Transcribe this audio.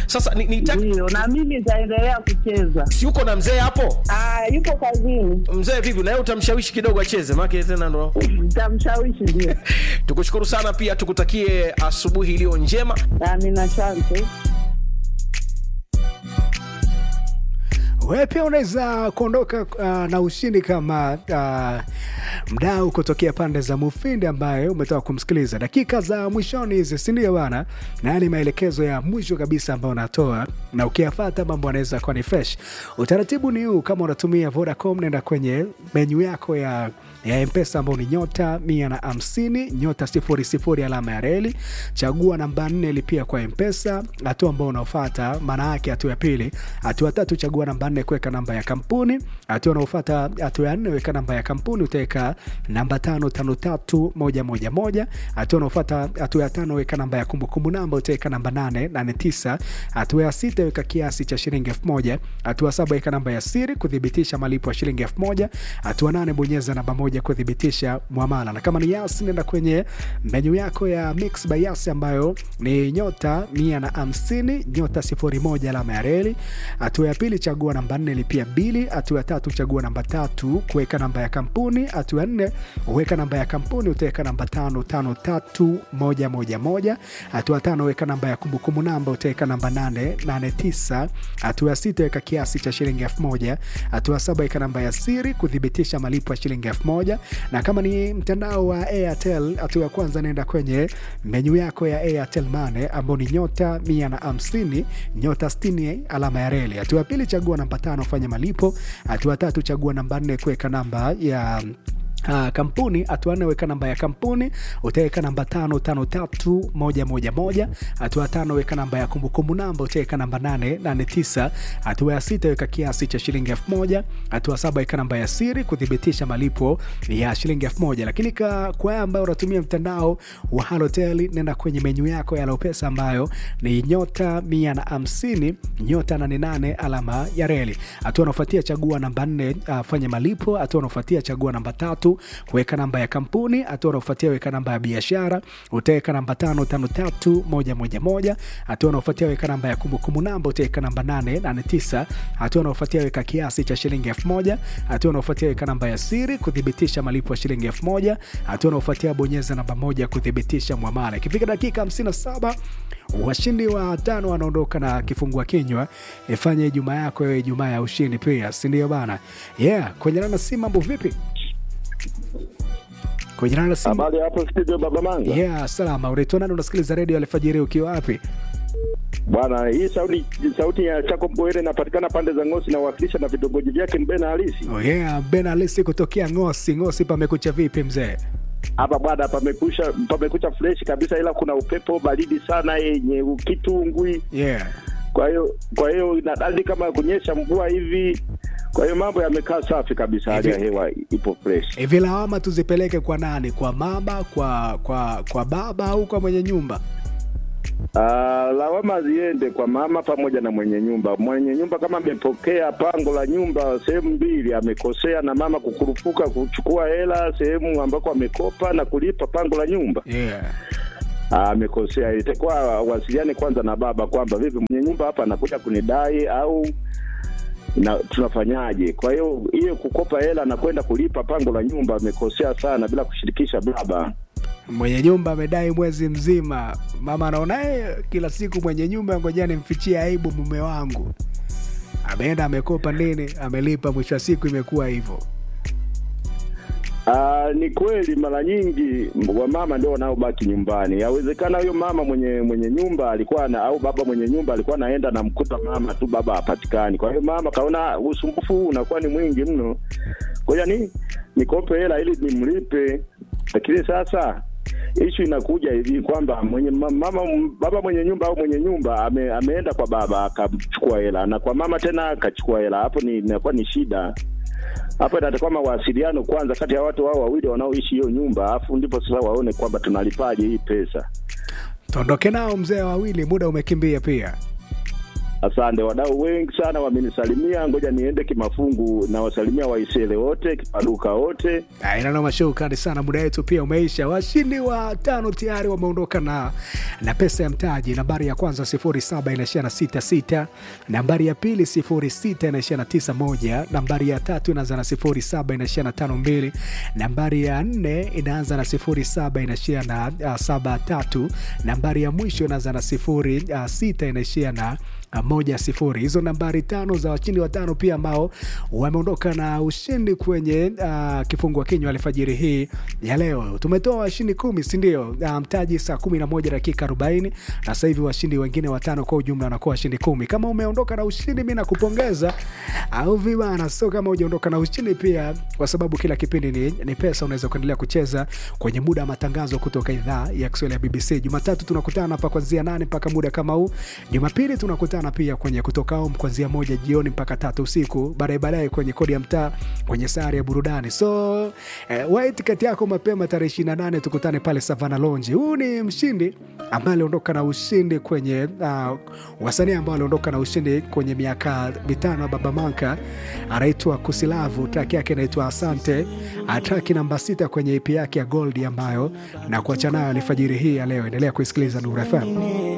sasa ni, ni Ndio, na mimi nitaendelea kucheza. si uko na mzee hapo Ah, yupo kazini, mzee vipi na yeye utamshawishi kidogo acheze maake tena ndo nitamshawishi ndio. tukushukuru sana pia tukutakie asubuhi iliyo njema Amina, asante. wewe pia unaweza kuondoka uh, na ushindi kama uh, mdau kutokea pande za mufindi ambaye umetoka kumsikiliza dakika za mwishoni hizi sindio bana na ni maelekezo ya mwisho kabisa ambayo unatoa na ukiyafata mambo anaweza kuwa ni fresh utaratibu ni huu kama unatumia vodacom nenda kwenye menyu yako ya ya mpesa ambao ni nyota mia na hamsini nyota sifuri sifuri alama ya reli chagua namba nne lipia kwa mpesa hatua ambao unaofata maana yake hatua ya pili hatua tatu chagua namba nne kuweka namba ya kampuni hatua unaofata hatua ya nne weka namba ya kampuni utaweka namba tano tano tatu moja moja moja hatua unaofata hatua ya tano weka namba ya kumbukumbu namba utaweka namba nane nane tisa hatua ya sita weka kiasi cha shilingi elfu moja hatua saba weka namba ya siri kuthibitisha malipo ya shilingi elfu moja hatua nane bonyeza namba moja kuthibitisha mwamala na kama ni yas nenda kwenye menyu yako ya mix by yas ambayo ni nyota mia na hamsini nyota sifuri moja alama ya reli hatua ya pili chagua namba nne lipia bili hatua ya tatu chagua namba tatu kuweka namba ya kampuni hatua ya nne uweka namba ya kampuni utaweka namba tano tano tatu moja moja moja hatua ya tano weka namba ya kumbukumbu namba utaweka namba nane nane tisa hatua ya sita weka kiasi cha shilingi elfu moja hatua ya saba weka namba ya siri kuthibitisha malipo ya shilingi elfu moja na kama ni mtandao wa airtel hatua ya kwanza naenda kwenye menyu yako ya airtel mane ambao ni nyota mia na hamsini nyota stini alama ya reli hatua ya pili chagua namba tano fanya malipo hatua ya tatu chagua namba nne kuweka namba ya Uh, kampuni hatua nne weka namba ya kampuni utaweka namba tano tano tatu moja moja moja hatua tano weka namba ya kumbukumbu namba utaweka namba nane nane tisa hatua ya sita weka kiasi cha shilingi elfu moja hatua saba weka namba ya siri kuthibitisha malipo ya shilingi elfu moja lakini ka, kwa wewe ambayo unatumia mtandao wa halotel nenda kwenye menyu yako ya lopesa ambayo ni nyota mia na hamsini nyota nane nane alama ya reli hatua unaofuatia chagua namba nne uh, fanya malipo hatua unaofuatia chagua namba tatu kuweka namba ya kampuni hatua unaofuatia weka namba ya biashara utaweka namba tano tano tatu moja moja moja hatua unaofuatia weka namba ya kumbukumbu namba utaweka namba nane nane tisa hatua unaofuatia weka kiasi cha shilingi elfu moja hatua unaofuatia weka namba ya siri kuthibitisha malipo ya shilingi elfu moja hatua unaofuatia bonyeza namba moja kuthibitisha mwamala ikifika dakika 57 washindi wa tano wanaondoka na kifungua kinywa ifanye ijumaa yako iwe ijumaa ya ushindi pia sindio bana yeah kwenye nana si mambo vipi kwenye nana si Habari hapo studio Baba Manga. yeah salama unaitwa nani unasikiliza redio alfajiri ukiwa wapi Bwana, hii sauti sauti ya Chako Mbwere inapatikana pande za Ngosi na uwakilisha na vitongoji vyake Mbena halisi. oh yeah ben alisi kutokea ngosi ngosi pamekucha vipi mzee Hapa bwana pamekucha pamekucha fresh kabisa ila kuna upepo baridi sana yenye kitungwi. yeah Kwa hiyo kwa hiyo inadadi kama kunyesha mvua hivi. Kwa hiyo mambo yamekaa safi kabisa, hali ya Hivi- hewa ipo fresh. hivi lawama tuzipeleke kwa nani kwa mama kwa kwa kwa baba au kwa mwenye nyumba Ah, lawama ziende kwa mama pamoja na mwenye nyumba. Mwenye nyumba kama amepokea pango la nyumba sehemu mbili, amekosea na mama kukurupuka kuchukua hela sehemu ambako amekopa na kulipa pango la nyumba, yeah Ah, amekosea. Itakuwa wasiliane kwanza na baba kwamba vipi, mwenye nyumba hapa anakuja kunidai au na tunafanyaje? Kwa hiyo hiyo kukopa hela na kwenda kulipa pango la nyumba amekosea sana, bila kushirikisha baba. mwenye nyumba amedai mwezi mzima mama anaonaye kila siku mwenye nyumba ngoja nimfichie aibu mume wangu ameenda amekopa nini amelipa mwisho wa siku imekuwa hivyo Ah, ni kweli mara nyingi wamama ndio wanaobaki nyumbani. Yawezekana huyo mama mwenye mwenye nyumba alikuwa na, au baba mwenye nyumba alikuwa anaenda na mkuta mama tu, baba hapatikani. Kwa hiyo mama kaona usumbufu huu unakuwa ni mwingi mno, ngoja ni nikope hela ili nimlipe. Lakini sasa ishu inakuja hivi kwamba mwenye ma- mama baba mwenye nyumba au mwenye nyumba ame, ameenda kwa baba akachukua hela na kwa mama tena akachukua hela, hapo ni inakuwa ni shida hapa inatakiwa mawasiliano kwanza kati ya watu hao wawili wanaoishi hiyo nyumba, alafu ndipo sasa waone kwamba tunalipaje hii pesa. tuondoke nao mzee wawili muda umekimbia pia Asante, wadau wengi sana wamenisalimia, ngoja niende kimafungu na wasalimia Waisele wote, Kipaduka wote. inanoma show kali sana muda wetu pia umeisha washindi wa tano tayari wameondoka na na pesa ya mtaji nambari ya kwanza 07 inaishia na 66 nambari ya pili 06 inaishia na 91 nambari ya tatu inaanza na 07 inaishia na 52 nambari ya nne inaanza na 07 inaishia na uh, 73 nambari ya mwisho inaanza na 06 inaishia na uh, moja sifuri hizo nambari tano za washindi watano pia ambao wameondoka na ushindi kwenye uh, kifungua kinywa alfajiri hii ya leo tumetoa washindi kumi sindio uh, mtaji saa kumi na moja dakika arobaini na sasa hivi washindi wengine watano kwa ujumla wanakuwa washindi kumi kama umeondoka na ushindi mi nakupongeza au vibana so kama ujaondoka na ushindi pia kwa sababu kila kipindi ni, ni pesa unaweza kuendelea kucheza kwenye muda wa matangazo kutoka idhaa ya kiswahili ya bbc jumatatu tunakutana hapa kwanzia nane mpaka muda kama huu jumapili tunakutana pia kwenye kutoka home kuanzia moja jioni mpaka tatu usiku baadaye baadaye kwenye kodi ya mtaa kwenye sare ya burudani so eh, wai tiketi yako mapema tarehe 28 tukutane pale savana lonji huu ni mshindi ambaye aliondoka na ushindi kwenye uh, wasanii ambao aliondoka na ushindi kwenye miaka mitano ya baba manka anaitwa kusilavu traki yake inaitwa asante traki namba sita kwenye ip yake ya gold ambayo na kuacha nayo alfajiri hii ya leo endelea kuisikiliza nuru fm